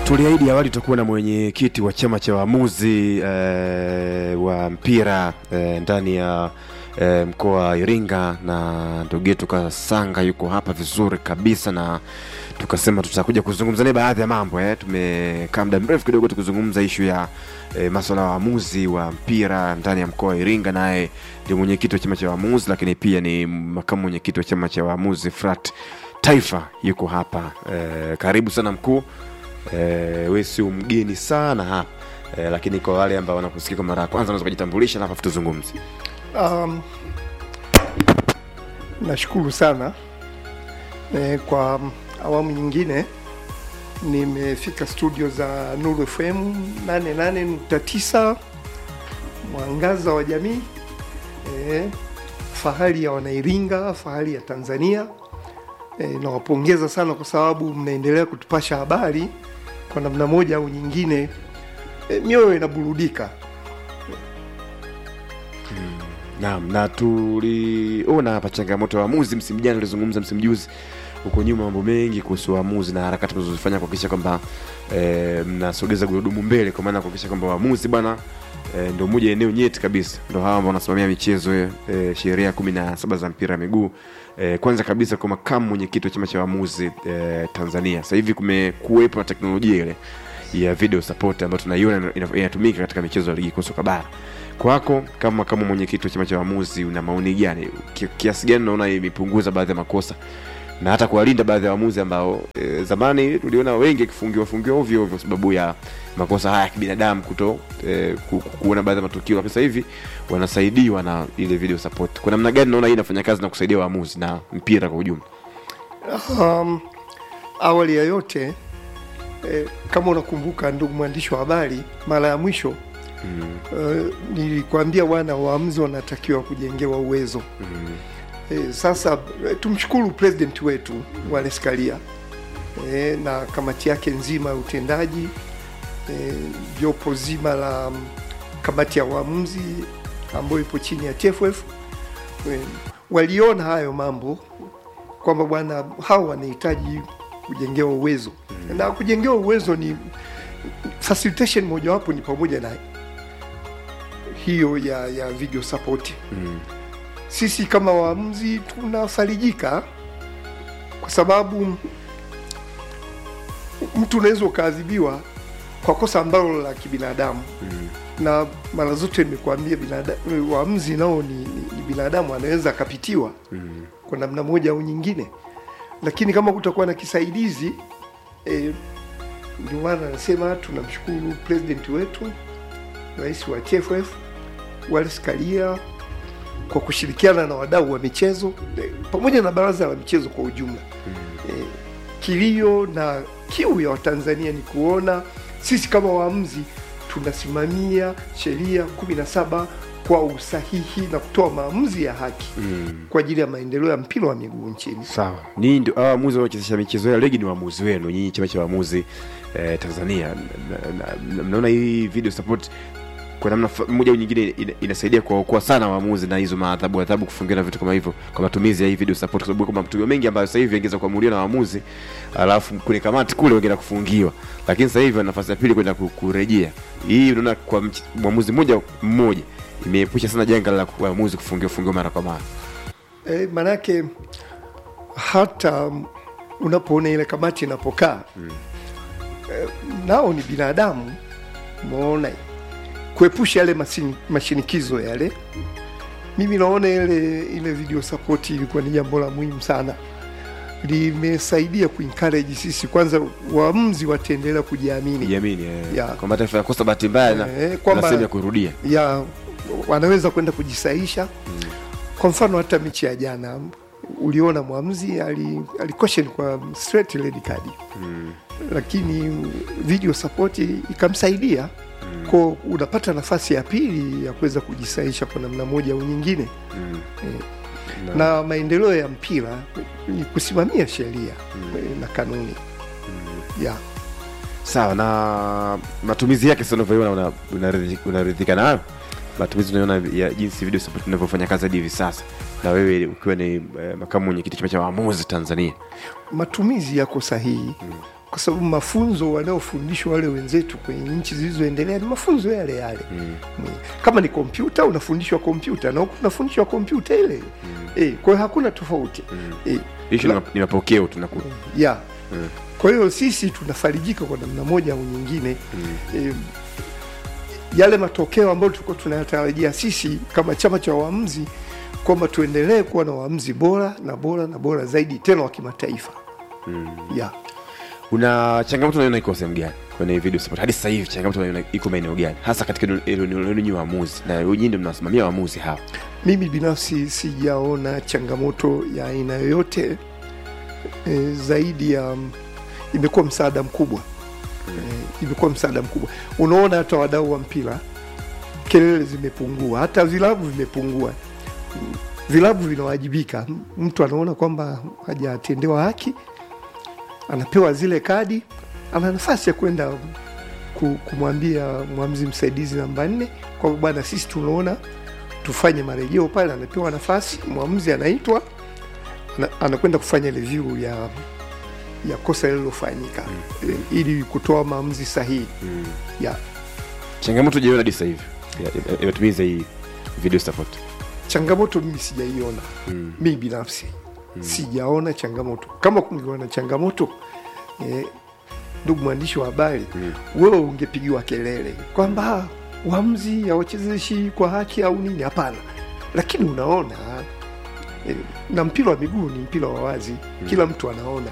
Tuliahidi awali tutakuwa na mwenyekiti wa chama cha waamuzi eh, wa mpira eh, ndani ya eh, mkoa wa Iringa na ndugu yetu Kasanga yuko hapa vizuri kabisa, na tukasema tutakuja kuzungumza naye baadhi ya mambo eh. Tumekaa muda mrefu kidogo tukizungumza ishu ya eh, masuala ya waamuzi wa mpira ndani ya mkoa wa Iringa, naye ndio mwenyekiti wa chama cha waamuzi, lakini pia ni makamu mwenyekiti wa chama cha waamuzi FRAT Taifa yuko hapa eh, karibu sana mkuu. Eh, we sio mgeni sana hapa eh, lakini kwa wale ambao wanakusikia kwa mara ya kwanza unaweza kujitambulisha na halafu tuzungumze. Um, nashukuru sana e, kwa awamu nyingine nimefika studio za Nuru FM 88.9 mwangaza wa jamii e, fahari ya Wanairinga, fahari ya Tanzania. E, nawapongeza sana kwa sababu mnaendelea kutupasha habari kwa namna moja au nyingine. E, mioyo inaburudika. Naam, na tuliona hapa changamoto ya waamuzi msimu jana, tulizungumza msimu juzi huko nyuma mambo mengi kuhusu waamuzi na harakati mnazozifanya kuhakikisha kwamba e, mnasogeza gurudumu mbele, kwa maana kuhakikisha kwamba waamuzi bwana e, ndio moja eneo nyeti kabisa, ndio hawa ambao wanasimamia michezo e, sheria kumi na saba za mpira wa miguu e, kwanza kabisa kwa makamu mwenyekiti wa chama cha waamuzi e, Tanzania. Sasa hivi kumekuwepo na teknolojia ile ya video support ambayo tunaiona ina- inatumika katika michezo ya ligi kuu soka bara. Kwako kama kama mwenyekiti wa chama cha waamuzi, una maoni gani? Ki- Kiasi gani unaona imepunguza baadhi ya makosa na hata kuwalinda baadhi ya waamuzi ambao e, zamani tuliona wengi wakifungiwa fungiwa ovyo ovyo kwa sababu ya makosa haya ya kibinadamu kuto e, ku, ku- kuona baadhi ya matukio, lakini sasa hivi wanasaidiwa na ile video support. Kwa namna gani naona hii inafanya kazi na kusaidia waamuzi na mpira kwa ujumla? Um, awali ya yote eh, kama unakumbuka ndugu mwandishi wa habari, mara ya mwisho Mm, eh, nilikwambia wana waamuzi wanatakiwa kujengewa uwezo mm, eh, sasa eh, tumshukuru president wetu Wallace Karia eh, na kamati yake nzima ya utendaji eh, jopo zima la mm, kamati ya waamuzi ambayo ipo chini ya TFF eh, waliona hayo mambo kwamba bwana hao wanahitaji kujengewa uwezo na kujengewa uwezo ni facilitation mojawapo ni pamoja na hiyo ya, ya video support mm, sisi kama waamuzi tunafarijika kwa sababu mtu unaweza ukaadhibiwa kwa kosa ambalo la kibinadamu mm, na mara zote nimekuambia binada- waamuzi nao ni, ni, ni binadamu anaweza akapitiwa mm, kwa namna moja au nyingine, lakini kama kutakuwa na kisaidizi eh, ndio maana anasema tunamshukuru president wetu rais wa TFF Wallace Karia kwa kushirikiana na wadau wa michezo eh, pamoja na baraza la michezo kwa ujumla. Eh, kilio na kiu ya Watanzania ni kuona sisi kama waamuzi tunasimamia sheria kumi na saba kwa usahihi na kutoa maamuzi ya haki mm. kwa ajili ya maendeleo ya mpira wa miguu nchini. Sawa, ninyi ndio hawa waamuzi wanaochezesha michezo ya ligi, ni waamuzi wenu nyinyi, chama cha waamuzi eh, Tanzania. Na- na- na- Mnaona hii video support kwa namna fa- moja au nyingine ina- inasaidia kuwaokoa sana waamuzi na hizo maadhabu adhabu kufungiwa na vitu kama hivyo, kwa matumizi ya hii video support, kwa sababu kuna matukio mengi ambayo sasa hivi yangeweza kuamuliwa na waamuzi, alafu kwenye kamati kule wangeenda kufungiwa, lakini sasa hivi wana nafasi ya pili kwenda ku- kurejea. Hii unaona kwa mch- mwamuzi mmoja mmoja imeepusha sana janga la waamuzi kufungiwa fungiwa mara kwa mara. E, manake hata mm, unapoona ile kamati inapokaa mm. e, nao ni binadamu umeona kuepusha yale masini, mashinikizo yale. Mimi naona ile ile video support ilikuwa ni jambo la muhimu sana, limesaidia kuencourage sisi kwanza, waamuzi wataendelea kujiamini Jiamini eh, Ya. kwamba taifa yakosa bahati mbaya na Eh, na kwamba- sehemu ya kurudia. ya wanaweza kwenda kujisaisha kwa mfano hata mechi ya jana uliona mwamuzi ali, ali caution kwa straight red card lakini video support ikamsaidia ko unapata nafasi ya pili ya kuweza kujisaisha kwa namna moja au nyingine Mm. eh, Na- na maendeleo ya mpira ni kusimamia sheria eh, na kanuni ya Sawa, na matumizi yake sasa unavyoiona una- unaridhi- unaridhika nayo? Matumizi unaona ya jinsi video support inavyofanya kazi hadi hivi sasa, na wewe ukiwa ni eh, makamu mwenyekiti chama cha waamuzi Tanzania. matumizi yako sahihi kwa sababu mafunzo wanaofundishwa wale wenzetu kwenye nchi zilizoendelea ni mafunzo yale yale mm. kama ni kompyuta unafundishwa kompyuta na huku unafundishwa kompyuta ile mm. e, kwa hiyo hakuna tofauti mm. e, Ishu ni ma- ni mapokeo tunaku ya kwa hiyo sisi tunafarijika kwa namna moja au nyingine mm. e, yale matokeo ambayo tulikuwa tunayatarajia sisi kama chama cha waamuzi kwamba tuendelee kuwa na waamuzi bora na bora na bora zaidi tena wa kimataifa mm. ya una changamoto unaiona iko sehemu gani kwenye video support hadi sasa hivi changamoto unaiona iko maeneo gani hasa katika eneo- eneo lenu nyinyi waamuzi na nyinyi ndio mnasimamia waamuzi hawa mimi binafsi sijaona changamoto ya aina yoyote e, zaidi ya imekuwa msaada mkubwa e, imekuwa msaada mkubwa unaona hata wadau wa mpira kelele zimepungua hata vilabu vimepungua Mm, vilabu vinawajibika M- mtu anaona kwamba hajatendewa haki anapewa zile kadi ana nafasi ya kwenda ku- kumwambia mwamzi msaidizi namba nne kwamba bwana sisi tunaona tufanye marejeo pale anapewa nafasi mwamuzi anaitwa ana- anakwenda kufanya review ya ya kosa lililofanyika mm. ili kutoa maamuzi sahihi mm. ya changamoto jaiona hadi sasa hivi ya- ya- ya matumizi ya hii video support changamoto mimi sijaiona mm. mimi binafsi mm. sijaona changamoto kama kungeona na changamoto eh, ndugu mwandishi wa habari mm. wewe ungepigiwa kelele kwamba "Ah, uamuzi hawachezeshi kwa haki au nini hapana lakini unaona eh, na mpira wa miguu ni mpira wa wazi mm. kila mtu anaona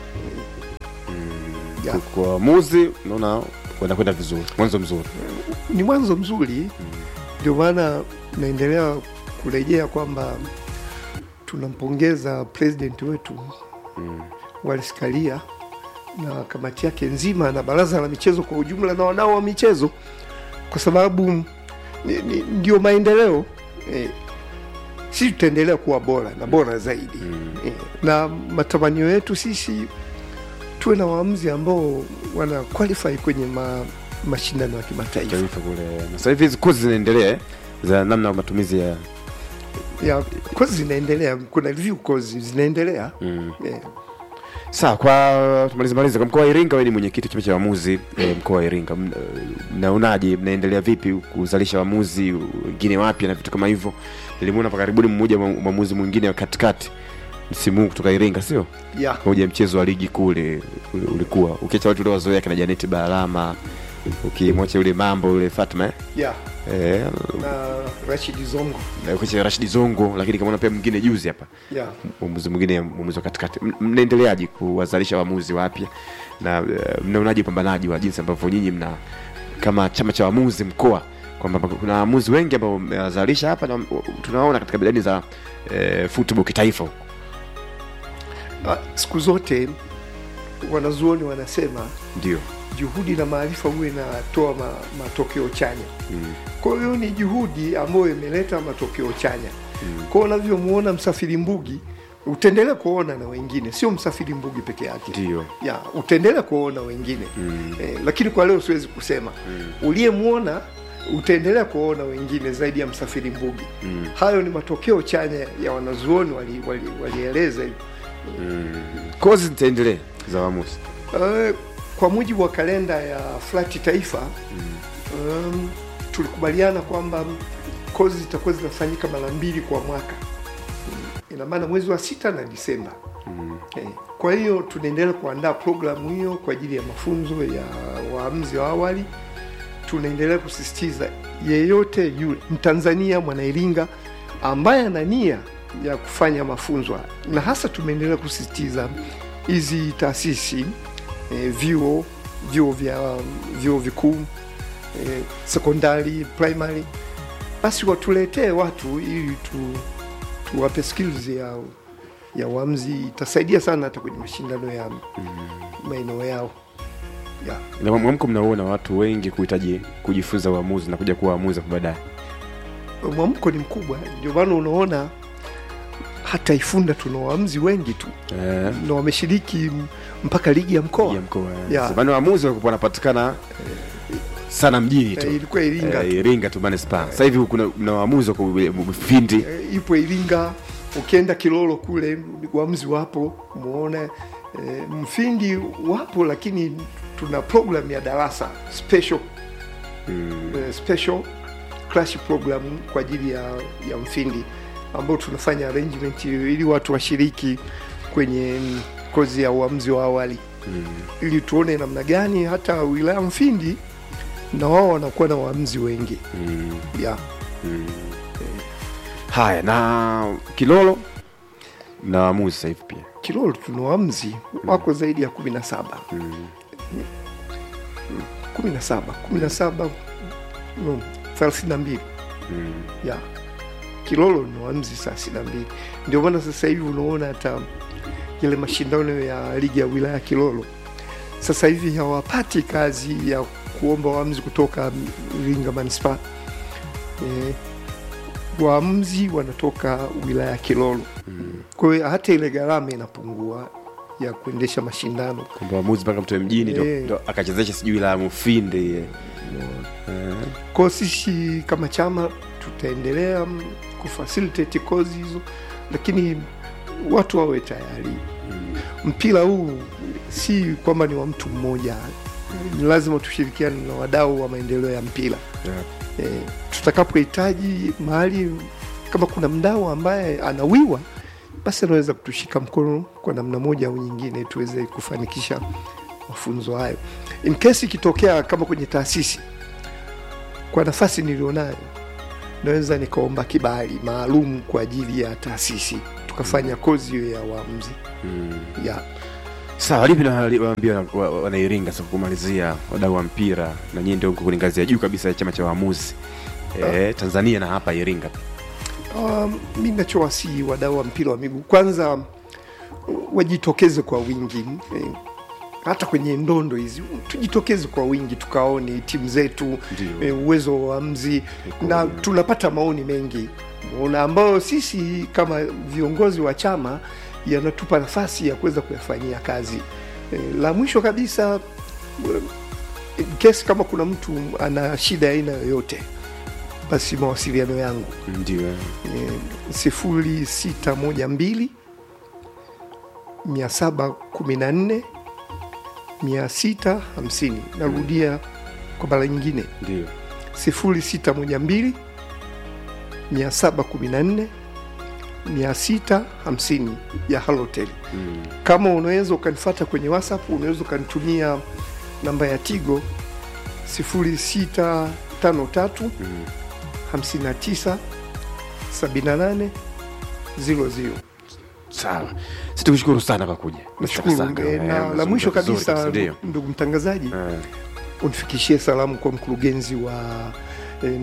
ya. kwa waamuzi unaona wanakwenda vizuri mwanzo mzuri ni mwanzo mzuri ndio maana naendelea kurejea kwamba tunampongeza president wetu mm. Wallace Karia na kamati yake nzima na baraza la michezo kwa ujumla na wadau wa michezo kwa sababu ni, ni, ndio maendeleo eh, sisi tutaendelea kuwa bora na bora zaidi mm. eh, na matamanio yetu sisi tuwe na waamuzi ambao wana qualify kwenye ma, mashindano ya kimataifa taifa kule na sasa hivi hizi kozi zinaendelea eh, za namna ya matumizi ya ya kozi zinaendelea kuna review kozi zinaendelea mm. yeah. sawa kwa tumalize malize kwa mkoa wa iringa wewe ni mwenyekiti wa chama cha waamuzi eh, mkoa wa iringa M- eh, mnaonaje mnaendelea vipi kuzalisha waamuzi wengine wapya na vitu kama hivyo nilimuona hapa karibuni mmoja mwa- mwamuzi mwingine wa katikati msimu huu kutoka iringa sio Yeah. moja ya mchezo wa ligi kule ule- ulikuwa ukiacha watu ule wazoea kina janeti balama ukimwacha yule mambo yule fatma eh? Yeah. Eh, na Rashid Zongo na ukiacha rashidi zongo lakini kamaona pia mwingine juzi hapa yeah. mwamuzi mwingine mwamuzi wa katikati M- mnaendeleaje kuwazalisha waamuzi wapya na uh, mnaonaje upambanaji wa jinsi ambavyo nyinyi mna kama chama cha waamuzi mkoa kwamba kuna waamuzi wengi ambao mmewazalisha hapa na tunaona katika medani za eh, football kitaifa huko Ah, siku zote wanazuoni wanasema ndio juhudi na maarifa huwa inatoa ma, matokeo chanya mm. kwa hiyo ni juhudi ambayo imeleta matokeo chanya mm. kwa unavyomwona msafiri mbugi utaendelea kuona na wengine sio msafiri mbugi peke yake ndio ya utaendelea kuona wengine mm. eh, lakini kwa leo siwezi kusema mm. uliyemwona utaendelea kuona wengine zaidi ya msafiri mbugi mm. hayo ni matokeo chanya ya wanazuoni walieleza wali, wali walieleza hivyo kozi zitaendelea za waamuzi Uh, kwa mujibu wa kalenda ya flati taifa um, tulikubaliana kwamba kozi zitakuwa zinafanyika mara mbili kwa mwaka ina maana mwezi wa sita na disemba eh, kwa hiyo tunaendelea kuandaa programu hiyo kwa ajili ya mafunzo ya waamuzi wa awali tunaendelea kusisitiza yeyote yule mtanzania mwanairinga ambaye ana nia ya kufanya mafunzo haya. na hasa tumeendelea kusisitiza hizi taasisi eh, vyuo vyuo vya vyuo vikuu eh, sekondari primary basi watuletee watu ili tu tuwape skills ya ya uamzi itasaidia sana hata kwenye mashindano ya maeneo yao yeah. na mwamko mnaona watu wengi kuhitaji kujifunza uamuzi na kuja kuwa waamuzi hapo baadaye mwamko ni mkubwa ndio maana unaona hata ifunda tuna waamuzi wengi tu eh, na wameshiriki m- mpaka ligi ya mkoa ya mkoa Yeah. zamani waamuzi walikuwa wanapatikana sana mjini tu Eh, ilikuwa Iringa Eh, tu. Iringa tu manispaa. Sasa hivi kuna mna waamuzi wako Mfindi. Eh, ipo Iringa, ukienda Kilolo kule waamuzi wapo, muone e, Mfindi wapo, lakini tuna program ya darasa special Mm. eh, special crash program kwa ajili ya, ya Mfindi ambao tunafanya arrangement ili watu washiriki kwenye mm, kozi ya uamuzi wa awali Mm. ili tuone namna gani hata wilaya Mfindi na wao wanakuwa na waamuzi wengi Mm. yeah. Mm. Haya, na Kilolo na waamuzi sasa hivi pia Kilolo tuna waamuzi wako zaidi ya kumi na saba mm. kumi na saba kumi na saba no, thelathini na mbili Mm. ya Kilolo ni waamuzi thelathini na mbili ndio maana sasa hivi unaona hata yale mashindano ya ligi ya wilaya Kilolo sasa hivi hawapati kazi ya kuomba waamuzi kutoka Iringa manispaa e, waamuzi wanatoka wilaya Kilolo Mm. kwa hiyo hata ile gharama inapungua ya kuendesha mashindano kwamba waamuzi mpaka mtoe mjini ndo, Eh. ndo akachezesha sijui la Mufindi eh. Eh. kwao sisi kama chama tutaendelea mm, kufacilitate kozi hizo lakini watu wawe tayari Mm. mpira huu si kwamba ni wa mtu mmoja ni lazima tushirikiane na wadau wa maendeleo ya mpira Yeah. e, tutakapohitaji mahali kama kuna mdau ambaye anawiwa basi anaweza kutushika mkono kwa namna moja au nyingine tuweze kufanikisha mafunzo hayo in case ikitokea kama kwenye taasisi kwa nafasi nilionayo naweza nikaomba kibali maalum kwa ajili ya taasisi tukafanya kozi hiyo ya waamuzi Mm. ya sawa lipi nawaambia wanairinga sasa kumalizia wadau wa mpira na nyie ndio mko kwenye ngazi ya juu kabisa ya chama cha waamuzi eh, tanzania na hapa iringa Um, mi nachowasihi wadau wa mpira wa miguu kwanza wajitokeze kwa wingi eh, hata kwenye ndondo hizi tujitokeze kwa wingi tukaone timu zetu Ndio. eh, uwezo wa waamuzi na tunapata maoni mengi na ambayo sisi kama viongozi wa chama yanatupa nafasi ya kuweza kuyafanyia kazi eh, la mwisho kabisa eh, in case kama kuna mtu ana shida ya aina yoyote basi mawasiliano yangu ndio eh. sifuri sita moja mbili mia saba kumi na nne mia sita hamsini narudia kwa mara nyingine ndio sifuri sita moja mbili mia saba kumi na nne mia sita hamsini ya halotel mm. kama unaweza ukanifata kwenye whatsapp unaweza ukanitumia namba ya tigo sifuri sita tano tatu Mm. 59 78 00 sawa situkushukuru sana kwa kuja nashukuru Sanga, eh, eh, na la umezungumza mwisho vizuri kabisa ndio ndugu mtangazaji Eh, unifikishie salamu kwa mkurugenzi wa eh,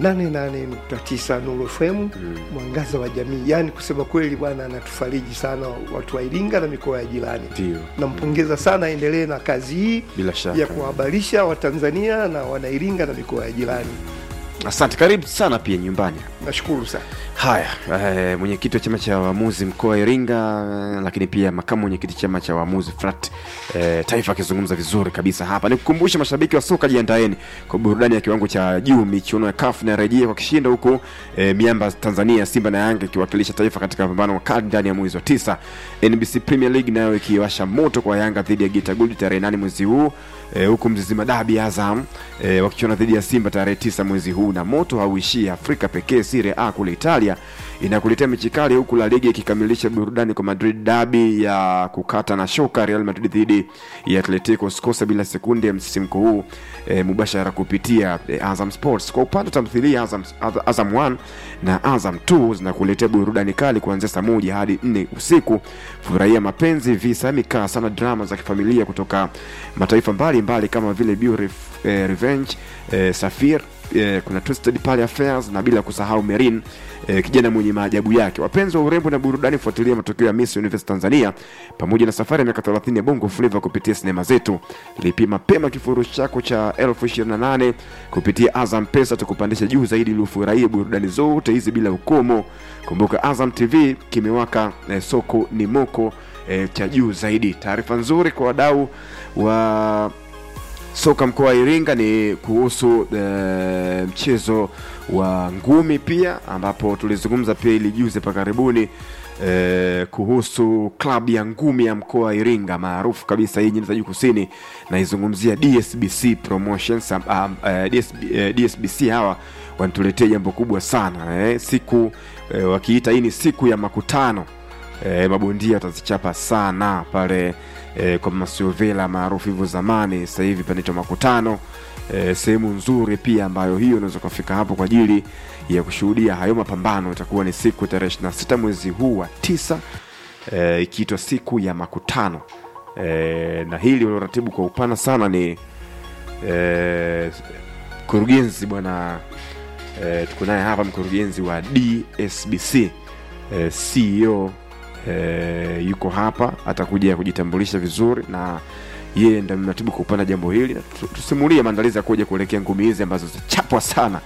88.9 Nuru FM mm. mwangaza wa jamii yaani kusema kweli bwana anatufariji sana watu wa Iringa na mikoa ya jirani ndio nampongeza sana aendelee na kazi hii bila shaka ya kuhabarisha watanzania na wanairinga na mikoa ya jirani asante karibu sana pia nyumbani nashukuru sana haya eh, mwenyekiti wa chama cha waamuzi mkoa wa iringa eh, lakini pia makamu mwenyekiti chama cha waamuzi frat eh, taifa akizungumza vizuri kabisa hapa nikukumbusha mashabiki wa soka jiandaeni kwa burudani ya kiwango cha juu michuano ya kaf inarejea kwa kishindo huku eh, miamba tanzania simba na yanga ikiwakilisha taifa katika mapambano makali ndani ya mwezi wa tisa nbc premier league nayo ikiwasha moto kwa yanga dhidi ya gita gold tarehe nane mwezi huu e, huku mzizima dabi azam e, wakichona dhidi ya simba tarehe tisa mwezi huu na moto hauishii afrika pekee sire a kule italia inakuletea mechi kali huku la liga ikikamilisha burudani kwa madrid dabi ya kukata na shoka real madrid dhidi ya atletico sikosa bila sekunde ya msisimko huu e, mubashara kupitia e, azam sports kwa upande wa tamthilia azam, azam 1 na azam 2 zinakuletea burudani kali kuanzia saa moja hadi nne usiku furahia mapenzi visa mikasa na drama za kifamilia kutoka mataifa mbalimbali mbali kama vile Beauty, eh, revenge eh, safir eh, kuna twisted pale affairs na bila kusahau merin eh, kijana mwenye maajabu yake wapenzi wa urembo na burudani fuatilia matokeo ya miss universe tanzania pamoja na safari ya miaka 30 ya bongo flava kupitia sinema zetu lipia mapema kifurushi chako cha elfu 28 kupitia azam pesa tukupandisha juu zaidi ili ufurahie burudani zote hizi bila ukomo kumbuka azam tv kimewaka eh, soko ni moko eh, cha juu zaidi taarifa nzuri kwa wadau wa soka mkoa wa iringa ni kuhusu e, mchezo wa ngumi pia ambapo tulizungumza pia ili juzi pa karibuni eh, kuhusu klabu ya ngumi ya mkoa wa Iringa maarufu kabisa hii nyanda za juu kusini, naizungumzia DSBC Promotions. Um, um, eh, DSB, eh, DSBC hawa wanatuletea jambo kubwa sana eh, siku eh, wakiita hii ni siku ya makutano eh, mabondia watazichapa sana pale eh, kwa Masiovela maarufu hivyo zamani, sasa hivi panaitwa makutano eh, sehemu nzuri pia ambayo hiyo unaweza ukafika hapo kwa ajili ya kushuhudia hayo mapambano. Itakuwa ni siku tarehe 26 mwezi huu wa tisa eh, ikiitwa siku ya makutano eh, na hili ulioratibu kwa upana sana ni eh, mkurugenzi bwana eh, tuko naye hapa mkurugenzi wa DSBC eh, CEO eh, yuko hapa atakuja kujitambulisha vizuri na yeye ndo mratibu kwa upana jambo hili na tu- tusimulie maandalizi ya kuja kuelekea ngumi hizi ambazo zitachapwa sana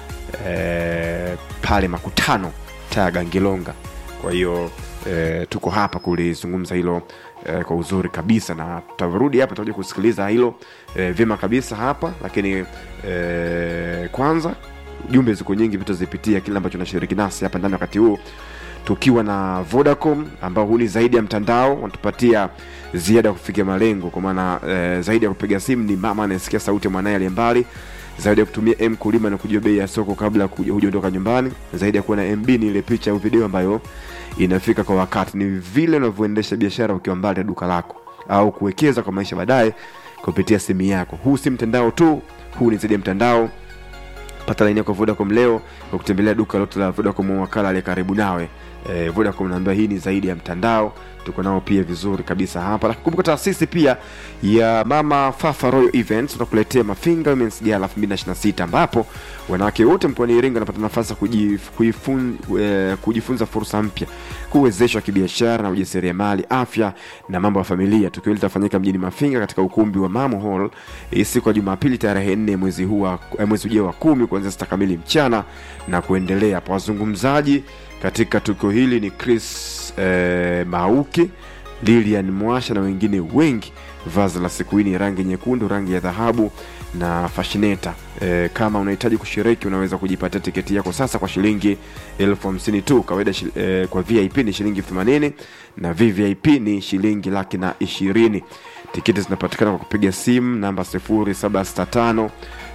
eh, pale makutano taa Gangilonga. Kwa hiyo eh, tuko hapa kulizungumza hilo eh, kwa uzuri kabisa, na tutarudi hapa tutakuja kusikiliza hilo eh, vyema kabisa hapa, lakini eh, kwanza jumbe ziko nyingi, vitazipitia kile ambacho nashiriki nasi hapa ndani wakati huu tukiwa na Vodacom ambao huu ni zaidi ya mtandao, wanatupatia ziada ya kufikia malengo, kwa maana eh, zaidi ya kupiga simu ni mama anayesikia sauti ya mwanaye aliye mbali, zaidi ya kutumia M kulima na kujua bei ya soko kabla ya kuja- hujaondoka nyumbani, zaidi ya kuwa na MB ni ile picha au video ambayo inafika kwa wakati. Ni vile unavyoendesha biashara ukiwa mbali na duka lako au kuwekeza kwa maisha baadaye kupitia simu yako. Huu si mtandao tu, huu ni zaidi ya mtandao pata laini yako Vodacom leo kwa kutembelea duka lote la Vodacom au wakala aliye karibu nawe. Eh, Vodacom naambia hii ni zaidi ya mtandao, tuko nao pia vizuri kabisa hapa. Lakini kumbuka taasisi pia ya Mama Fafa Royal Events tunakuletea Mafinga Women's Gala 2026 ambapo wanawake wote mkoani Iringa wanapata nafasi ya kujif, kuifun, eh, kujifunza fursa mpya, kuwezeshwa kibiashara na ujasiriamali, afya na mambo ya familia. Tukio hili litafanyika mjini Mafinga katika ukumbi wa Mamo Hall eh, siku ya Jumapili tarehe 4 mwezi huu wa eh, mwezi ujao wa kumi kuanzia sita kamili mchana na kuendelea. Hapo wazungumzaji katika tukio hili ni Chris eh, Mauki, Lilian Mwasha na wengine wengi. Vazi la siku hii ni rangi nyekundu, rangi ya dhahabu na fashineta. E, kama unahitaji kushiriki unaweza kujipatia tiketi yako sasa kwa shilingi elfu hamsini tu. Kawaida shi, e, kwa VIP ni shilingi elfu themanini na VVIP ni shilingi laki na ishirini. Tiketi zinapatikana kwa kupiga simu namba 0765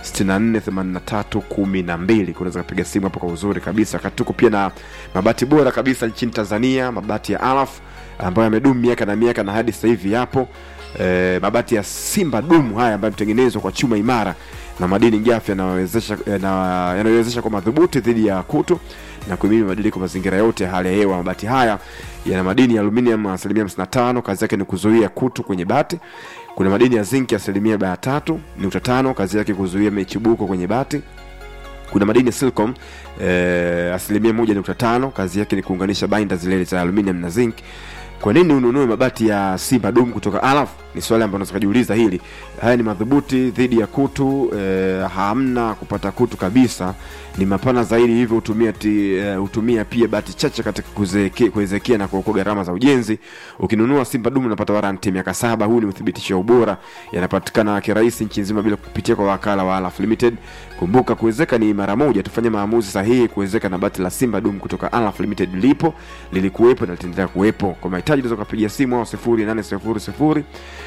648312 unaweza kupiga simu hapo kwa uzuri kabisa. Katuko pia na mabati bora kabisa nchini Tanzania, mabati ya Alaf ambayo yamedumu miaka na miaka na hadi sasa hivi yapo e, mabati ya Simba dumu haya ambayo yametengenezwa kwa chuma imara na madini gafi yanayowezesha yana- yanayowezesha kwa madhubuti dhidi ya kutu na kuhimili mabadiliko mazingira yote ya hali ya hewa. Mabati haya yana madini ya aluminium asilimia 55, kazi yake ni kuzuia kutu kwenye bati. Kuna madini ya zinki asilimia 43 nukta tano, kazi yake kuzuia michubuko kwenye bati kuna madini ya silicon eh, asilimia moja nukta tano kazi yake ni kuunganisha bainda zile za aluminium na zinc kwa nini ununue mabati ya simba dum kutoka alaf ni swali ambalo unaweza kujiuliza hili haya ni madhubuti dhidi ya kutu eh, hamna kupata kutu kabisa ni mapana zaidi hivyo hutumia ti, eh, hutumia pia bati chache katika kuzeeke- kuezekea na kuokoa gharama za ujenzi ukinunua simba dum unapata waranti miaka saba huu ni uthibitisho wa ubora yanapatikana kirahisi nchi nzima bila kupitia kwa wakala wa alaf limited kumbuka kuwezeka ni mara moja tufanye maamuzi sahihi kuwezeka na bati la simba dum kutoka alaf limited lipo lilikuwepo na litaendelea kuwepo kwa mahitaji unaweza ukapigia simu au 0800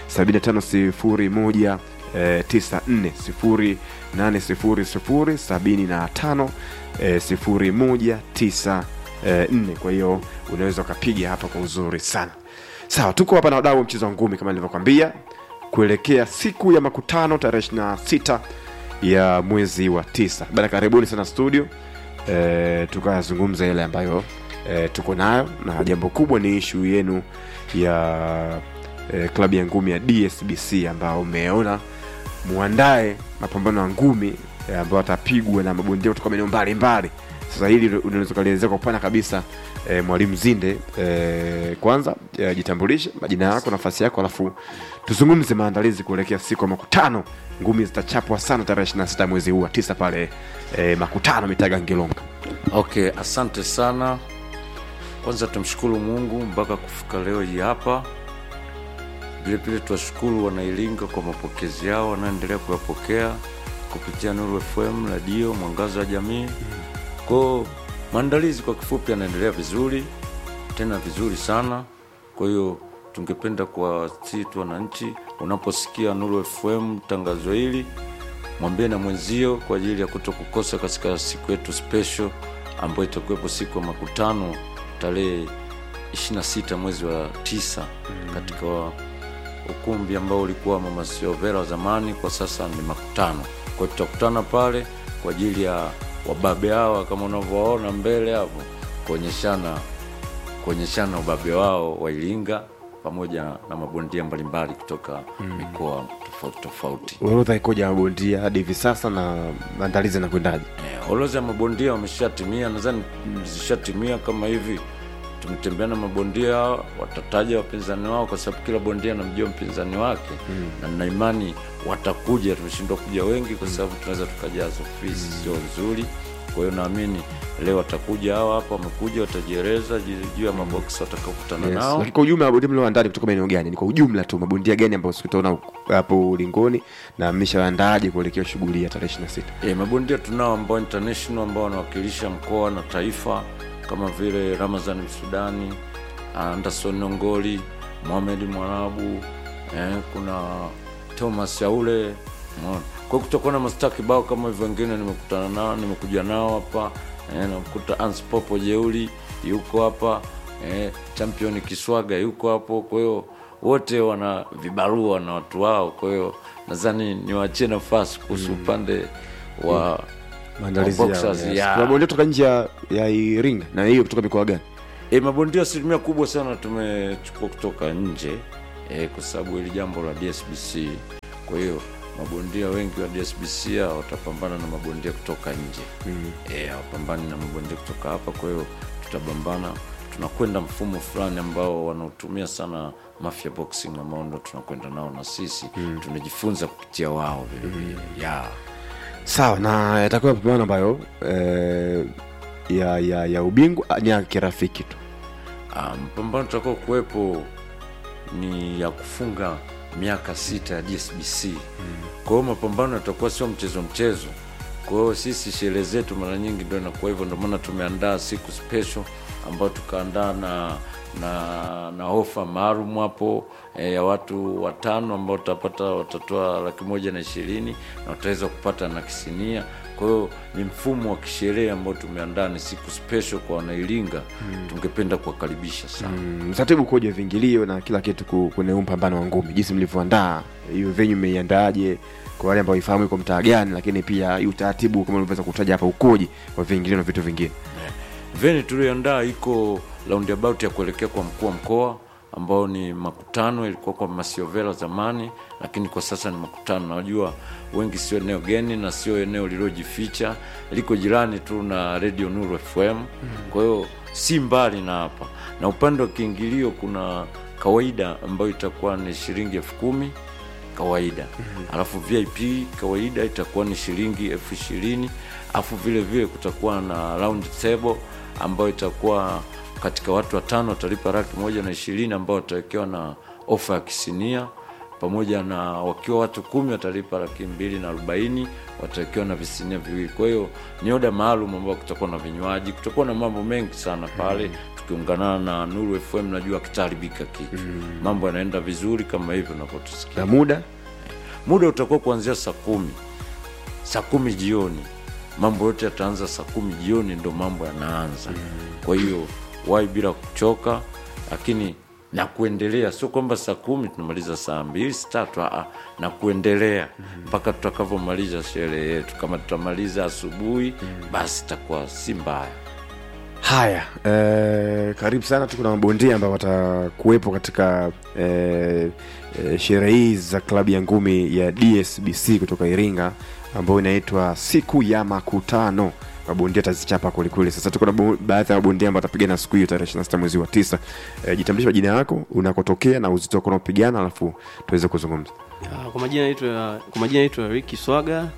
7501 eh, 94 0800 75 0194 kwa hiyo unaweza ukapiga hapa kwa uzuri sana sawa tuko hapa na wadau wa mchezo wa ngumi kama nilivyokwambia kuelekea siku ya makutano tarehe 26 ya mwezi wa tisa bana karibuni sana studio e, tukayazungumza yale ambayo e, tuko nayo na jambo kubwa ni ishu yenu ya e, klabu ya ngumi ya dsbc ambao umeona muandae mapambano ya ngumi e, ambayo atapigwa na mabondia kutoka maeneo mbalimbali sasa hili unaweza ukalielezea kwa upana kabisa e, mwalimu zinde e, kwanza e, jitambulishe majina yako nafasi yako alafu tuzungumze maandalizi kuelekea siku ya makutano ngumi zitachapwa sana tarehe 26 mwezi huu wa tisa pale e, makutano mitaga ngilonga okay asante sana kwanza tumshukuru mungu mpaka kufika leo hii hapa vilevile tuwashukuru wanailinga kwa mapokezi yao wanaoendelea kuyapokea kupitia nuru fm radio mwangazo wa jamii kwao maandalizi kwa kifupi yanaendelea vizuri tena vizuri sana. Kwa hiyo tungependa kuwasihi tu wananchi, unaposikia Nuru FM tangazo hili, mwambie na mwenzio kwa ajili ya kuto kukosa katika siku yetu special ambayo itakuwepo siku ya makutano tarehe 26 mwezi wa tisa katika ukumbi ambao ulikuwa Mama Siovera wa zamani, kwa sasa ni makutano. Kwa hiyo tutakutana pale kwa ajili ya wababe hawa kama unavyowaona mbele hapo, kuonyeshana kuonyeshana ubabe wao wa Iringa pamoja na mabondia mbalimbali kutoka mikoa tofauti tofauti. orodha ikoja ya mabondia hadi hivi sasa na maandalizi yanakwendaje Eh, orodha ya mabondia wameshatimia, nadhani zishatimia kama hivi. Tumetembea na mabondia, watataja wapinzani wao, kwa sababu kila bondia anamjua mpinzani wake na nina imani watakuja. Tumeshindwa kuja wengi kwa sababu tunaweza tukajaza ofisi, sio nzuri. Kwa hiyo naamini leo watakuja hawa hapa, wamekuja watajieleza juu juu ya maboksi watakakutana Yes. nao. Lakini kwa ujumla mabondia mlioandaa ni kutoka maeneo gani? Ni kwa ujumla tu mabondia gani ambao sikutaona hapo ulingoni na mmeshawaandaaje kuelekea shughuli ya tarehe 26? E, mabondia tunao ambao international ambao wanawakilisha mkoa na taifa kama vile Ramazan Msudani, Anderson Nongoli, Mohamed Mwarabu, eh, kuna Thomas Yaule. umeona. Kwa hiyo kutakuwa na mastaa kibao kama hivyo, wengine nimekutana nao, nimekuja nao hapa eh, namkuta Ans Popo Jeuli yuko hapa eh, champion Kiswaga yuko hapo, kwa hiyo wote wana vibarua na watu wao, kwa hiyo nadhani niwaachie nafasi kuhusu upande wa Maandalizi wa yao. boxers, Yes. yeah. Kuna mabondia kutoka nje ya- ya Iringa na hiyo kutoka mikoa gani? E, mabondia asilimia kubwa sana tumechukua kutoka nje e, kwa sababu hili jambo la DSBC. Kwa hiyo mabondia wengi wa DSBC hao watapambana na mabondia kutoka nje mm. E, hawapambani na mabondia kutoka hapa. Kwa hiyo tutapambana, tunakwenda mfumo fulani ambao wanaotumia sana Mafia Boxing ambao ndo tunakwenda nao na sisi mm. tunajifunza kupitia wao vilevile mm. yeah. Sawa, na yatakuwa mapambano ambayo eh, ya, ya, ya ubingwa ah, ni ya kirafiki tu. Ah, mpambano utakao kuwepo ni ya kufunga miaka sita ya DSBC. Kwa hiyo mapambano yatakuwa sio mchezo mchezo. Kwa hiyo sisi sherehe zetu mara nyingi ndio inakuwa hivyo, ndio maana tumeandaa siku special ambayo tukaandaa na na na ofa maalum hapo e, ya watu watano ambao utapata watatoa laki moja na ishirini na utaweza kupata na kisinia. Kwa hiyo ni mfumo wa kisherehe ambao tumeandaa, ni siku special kwa wanailinga tungependa kuwakaribisha sana Mm, Mratibu ukoje vingilio na kila kitu ku- kwenye huu mpambano wa ngumi, jinsi mlivyoandaa hiyo venue, mmeiandaaje kwa wale ambao ifahamu iko mtaa gani, lakini pia hii utaratibu kama ulivyoweza kutaja hapa ukoje wa vingilio na vitu vingine. veni tulioandaa iko roundabout ya kuelekea kwa mkuu wa mkoa ambao ni makutano ilikuwa kwa masiovela zamani lakini kwa sasa ni makutano najua wengi sio eneo geni na sio eneo lililojificha liko jirani tu na radio nuru fm kwa hiyo si mbali na hapa na upande wa kiingilio kuna kawaida ambayo itakuwa ni shilingi elfu kumi kawaida alafu vip kawaida itakuwa ni shilingi elfu ishirini alafu vile vile kutakuwa na round table ambayo itakuwa katika watu watano watalipa laki moja na ishirini ambao watawekewa na ofa ya kisinia pamoja na wakiwa watu kumi watalipa laki mbili na arobaini watawekewa na visinia viwili kwa hiyo ni oda maalum ambao kutakuwa na vinywaji kutakuwa na mambo mengi sana pale tukiunganana na nuru fm najua kitaharibika kitu mambo yanaenda vizuri kama hivyo unavyotusikia Na muda muda utakuwa kuanzia saa kumi saa kumi jioni mambo yote yataanza saa kumi jioni ndo mambo yanaanza kwa hiyo wai bila kuchoka lakini na kuendelea sio kwamba saa kumi tunamaliza saa mbili saa tatu aa, na kuendelea mpaka tutakavyomaliza sherehe yetu kama tutamaliza asubuhi basi itakuwa si mbaya haya eh, karibu sana tuko na mabondia ambao watakuwepo katika eh, eh, sherehe hizi za klabu ya ngumi ya dsbc kutoka iringa ambayo inaitwa siku ya makutano mabondia tazichapa kwelikweli sasa tuko na bo- baadhi ya mabondia ambao watapigana siku hiyo tarehe 26 mwezi wa tisa eh, jitambulisha majina yako unakotokea na uzito wako unaopigana alafu tuweze kuzungumza Ah, kwa majina naitwa kwa majina naitwa Ricky Swaga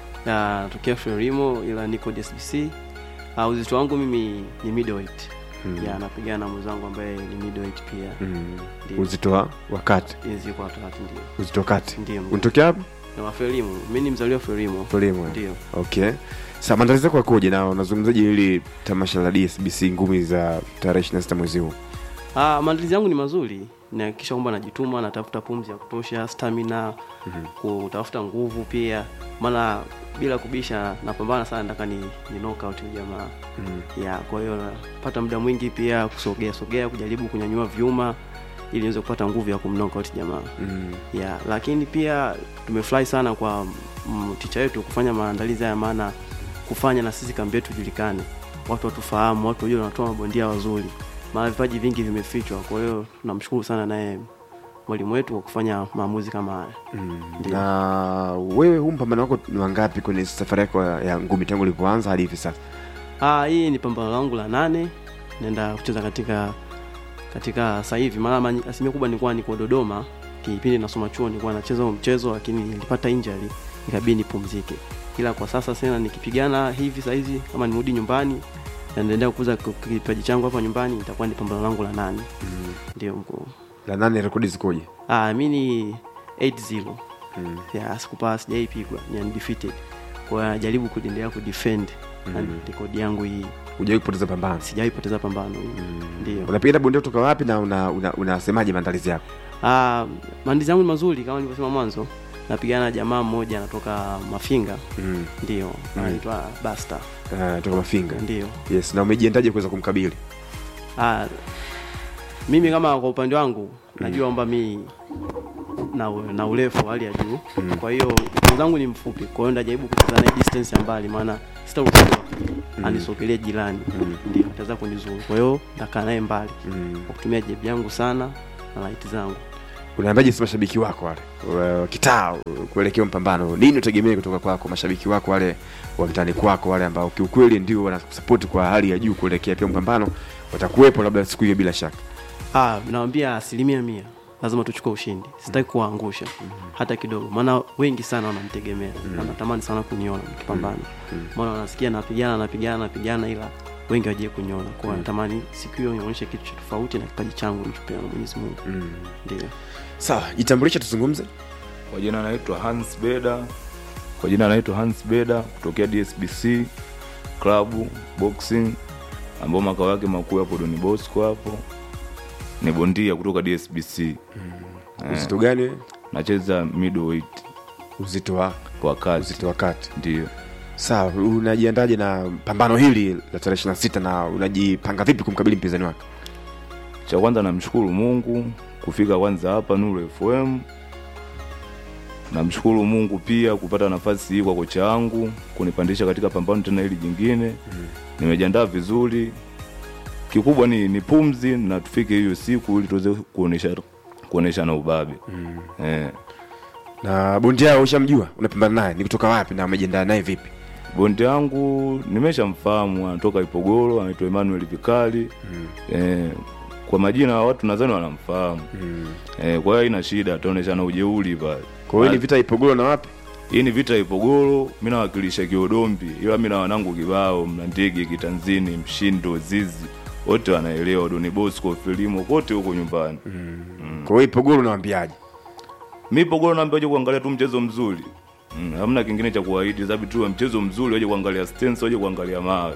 na natokea Frelimo ila niko DSBC. Uh, uzito wangu mimi ni middleweight. Hmm. Ya napigana na mwenzangu ambaye ni middleweight pia. mm. Ndio. uzito wa wakati Hizi kwa watu watatu ndio. uzito wa kati Ndio. unatokea hapo Na wa Frelimo. Mimi ni mzaliwa wa Frelimo. Frelimo, eh? Ndio. okay sa maandalizi yako yakoje na unazungumzaji hili tamasha la dsbc ngumi za tarehe 26 mwezi huu Ah, maandalizi yangu ni mazuri nahakikisha kwamba najituma natafuta pumzi ya kutosha stamina kutafuta nguvu pia maana bila kubisha napambana sana nataka ni, ni knockout huyu jamaa ya kwa hiyo napata muda mwingi pia kusogea sogea kujaribu kunyanyua vyuma ili niweze kupata nguvu ya kumknockout jamaa Mm. ya lakini pia tumefurahi sana kwa mm, ticha wetu kufanya maandalizi haya maana kufanya na sisi kambi yetu ijulikane watu watufahamu watu wajue wanatoa mabondia wazuri maana vipaji vingi vimefichwa kwa hiyo tunamshukuru sana naye mwalimu wetu kwa kufanya maamuzi kama haya Ndio. na wewe huu mpambano wako ni wangapi kwenye safari yako ya ya ngumi tangu ulipoanza hadi hivi sasa Ah, hii ni pambano langu la nane naenda kucheza katika katika sasa hivi maana mani- asilimia kubwa nilikuwa niko Dodoma kipindi nasoma chuo nilikuwa nacheza huo mchezo lakini nilipata injury ikabidi nipumzike ila kwa sasa sena nikipigana hivi sasa hizi kama nirudi nyumbani na naendelea kukuza ki- kipaji changu hapa nyumbani itakuwa ni pambano langu la nane ndio mkuu la nane rekodi zikoje ah mi ni 8-0 ya sikupaa sijaipigwa ni undefeated kwa hiyo najaribu kuendelea kudefend na rekodi yangu hii hujawahi kupoteza pambano sijawahi poteza pambano hii ndio unapigana bondia kutoka wapi na unasemaje una, unasemaje maandalizi yako Ah, maandalizi yangu ni mazuri kama nilivyosema mwanzo napigana na jamaa mmoja anatoka mafinga mm. ndio anaitwa basta uh, toka mafinga ndio yes na umejiendaje kuweza kumkabili ah, mimi kama kwa upande wangu najua kwamba mi na, na urefu wa hali ya juu kwa hiyo mwenzangu ni mfupi kwa hiyo ndajaribu kucheza naye distance ya mbali maana sitaruhusiwa anisogelee jirani ndio ataweza kunizuru kwa hiyo ndakaa naye mbali mm. kwa kutumia jebi yangu sana na laiti zangu unaambiaje si mashabiki wako wale wa- kitaa kuelekea mpambano nini utegemee kutoka kwako mashabiki wako wale wa mtani kwako wale ambao kiukweli ndio wanasapoti kwa hali ya juu kuelekea pia mpambano watakuwepo labda siku hiyo bila shaka Ah, nawambia asilimia mia lazima tuchukue ushindi sitaki kuwaangusha hata kidogo maana wengi sana wanamtegemea wanatamani sana kuniona nikipambana maana wanasikia napigana napigana napigana ila wengi wajie kuniona kwa natamani siku hiyo nionyeshe kitu cha tofauti na kipaji changu nichopewa na mwenyezi mungu ndio sawa jitambulishe tuzungumze kwa jina anaitwa Hans Beda, kwa jina anaitwa Hans Beda kutokea DSBC klabu boxing ambao makao yake makuu yapo Don Bosco hapo. Ni bondia kutoka DSBC. uzito gani wewe? Nacheza middleweight uzito wa kwa kati. uzito wa kati Ndio. sawa unajiandaje na pambano hili la tarehe ishiri na sita na unajipanga vipi kumkabili mpinzani wake Cha kwanza namshukuru Mungu kufika kwanza hapa Nuru FM. Namshukuru Mungu pia kupata nafasi hii kwa kocha wangu kunipandisha katika pambano tena hili jingine. Nimejiandaa vizuri. Kikubwa ni, ni pumzi na tufike hiyo siku ili tuweze kuonesha kuonesha na ubabe. Eh. na bondia yao ushamjua unapambana naye ni kutoka wapi na umejiandaa naye vipi Bonde wangu nimeshamfahamu anatoka Ipogoro, anaitwa Emmanuel Vikali. Eh, kwa majina ya watu nadhani wanamfahamu. Eh, kwa hiyo haina shida, ataoneshana ujeuri pale. kwa hiyo ni vita ipogolo na wapi Hii ni vita ya Ipogoro, mi nawakilisha Kiodombi, ila mi na wanangu kibao, Mlandege, Kitanzini, Mshindo, Zizi, wote wanaelewa, Doni Bosco, Filimo, kote huko nyumbani. kwa hiyo ipogolo unawambiaje Mi Ipogoro naambia waje kuangalia tu mchezo mzuri. Mm, hamna kingine cha kuahidi, sababu tu mchezo mzuri, waje kuangalia stance, waje kuangalia mawe.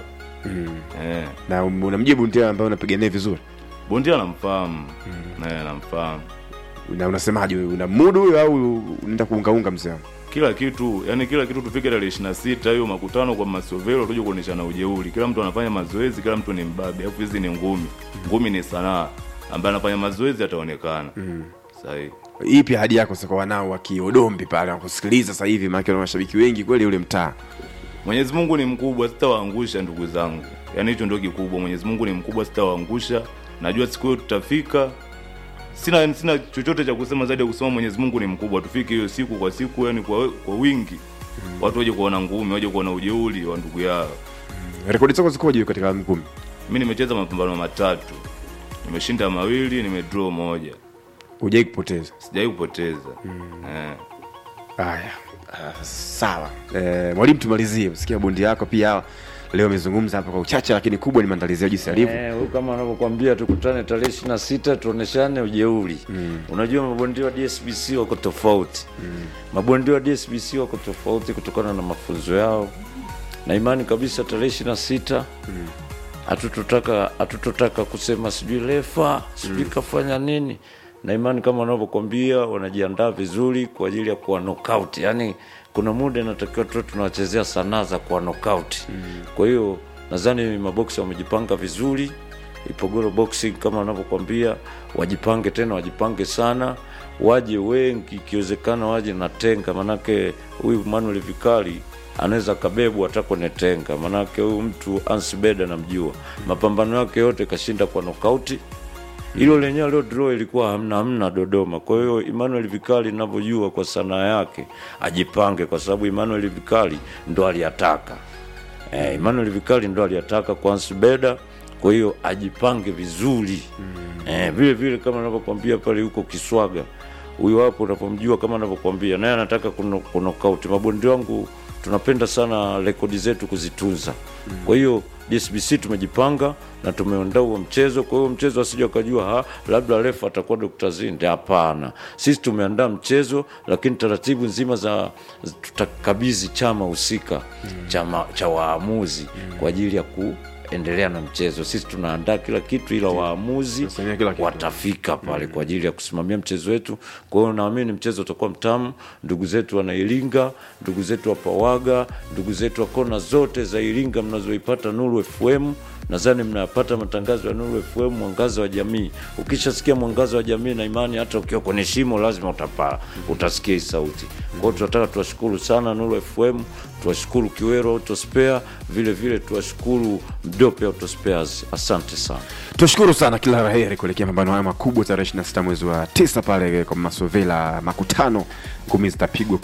Eh, na um- unamjua bondia ambaye unapiga naye vizuri bondia namfahamu. Eh, namfahamu. na unasemaje wewe una mudu huyo au unaenda kuungaunga mzee wangu kila kitu yani kila kitu tufike tarehe ishirini na sita hiyo makutano kwa masovelo tuje kuonyeshana ujeuri kila mtu anafanya mazoezi kila mtu ni mbabe alafu hizi ni ngumi ngumi ni sanaa ambaye anafanya mazoezi ataonekana sahi ipi ahadi yako sasa kwa wanao wa kiodombi pale wakusikiliza sasa hivi maana kuna mashabiki wengi kweli ule mtaa mwenyezi mungu ni mkubwa sitawaangusha ndugu zangu yaani hicho ndio kikubwa mwenyezi mungu ni mkubwa sitawaangusha najua siku hiyo tutafika sina sina chochote cha kusema zaidi ya kusema mwenyezi mungu ni mkubwa tufike hiyo siku kwa siku yani kwa, kwa wingi watu waje kuona ngumi waje kuona ujeuri wa ndugu yao rekodi zako zikoje katika ngumi mi nimecheza mapambano matatu nimeshinda mawili nimedraw moja hujai kupoteza sijawai kupoteza eh. haya ah, sawa eh, mwalimu tumalizie usikia bondi yako pia leo amezungumza hapa kwa uchache lakini kubwa ni maandalizi ya jinsi alivyo Eh, huyu kama anavyokwambia tukutane tarehe ishirini na sita tuoneshane ujeuri mm. unajua mabondia wa dsbc wako tofauti mm. mabondia wa dsbc wako tofauti kutokana na mafunzo yao na imani kabisa tarehe ishirini na sita mm. hatutotaka hatutotaka kusema sijui lefa sijui kafanya nini na imani kama wanavyokwambia wanajiandaa vizuri kwa ajili ya kuwa knockout yani kuna muda inatakiwa tu tunawachezea sanaa za kuwa knockout kwa hiyo nadhani maboksi wamejipanga vizuri ipogoro boxing kama wanavyokwambia wajipange tena wajipange sana waje wengi ikiwezekana waje na tenga manake huyu manuel vikali anaweza akabebwa hata kwenye tenga manake huyu mtu ansbeda namjua mapambano yake yote kashinda kwa nokauti hilo lenyewe leo draw ilikuwa hamna hamna Dodoma. Kwa hiyo Emmanuel Vikali ninavyojua kwa sanaa yake ajipange, kwa sababu Emmanuel Vikali ndo aliataka eh, Emmanuel Vikali ndo aliataka kwa Ansbeda, kwa hiyo ajipange vizuri eh, vile vile kama anavyokwambia pale huko Kiswaga huyo hapo unapomjua kama anavyokwambia naye anataka kuno- kunokauti. Mabondi wangu tunapenda sana rekodi zetu kuzitunza. Kwa hiyo DSBC tumejipanga na tumeondaa huo mchezo. Kwa hiyo mchezo asije akajua ha, labda refa atakuwa Dr. Zinde. Hapana, sisi tumeandaa mchezo, lakini taratibu nzima za tutakabidhi chama husika chama cha waamuzi kwa ajili ya kuendelea na mchezo. Sisi tunaandaa kila kitu, ila waamuzi Tunasimamia kila kitu. watafika pale kwa ajili ya kusimamia mchezo wetu. Kwa hiyo naamini mchezo utakuwa mtamu. Ndugu zetu wana Iringa, ndugu zetu wa Pawaga, ndugu zetu wa kona zote za Iringa mnazoipata Nuru FM, nadhani mnayapata matangazo ya Nuru FM, mwangaza wa jamii. Ukishasikia mwangaza wa jamii, na imani hata ukiwa kwenye shimo lazima utapaa, utasikia hii sauti. Kwa hiyo tunataka tuwashukuru sana Nuru FM, tuwashukuru Kiwero Autospare, vile vile tuwashukuru Mdope Autospares. Asante sana. Tushukuru sana, kila la heri kuelekea mapambano haya makubwa tarehe 26 mwezi wa tisa pale kwa Masovela, makutano ngumi zitapigwa